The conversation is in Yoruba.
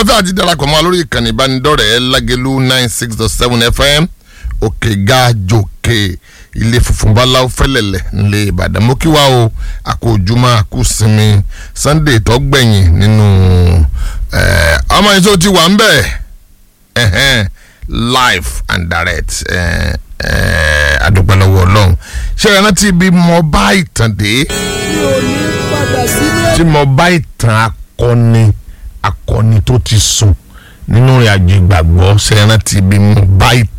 tá a ti darapọ̀ mọ́ wa lórí ìkànnì ìbánidọ́rẹ̀ẹ́ lágẹ̀lú nine six dot seven fm òkè ga jòkè ilé funfun báláwo fẹ́lẹ̀lẹ̀ nílé ìbàdàn mo kí wa o àkójúmọ́ àkúsinmi sunday tó gbẹ̀yìn nínú ọmọ yìí tó ti wà ń bẹ̀ live and direct adúpẹ́ lọ́wọ́ ọlọ́run ṣé ẹ rántí bí mo bá ìtàn dé mi ò ní padà sílé. tí mo bá ìtàn akọni akọni tó ti sùn nínú ìrìnàjò ìgbàgbọ́ ṣe é rántí bí mo bá ìtàn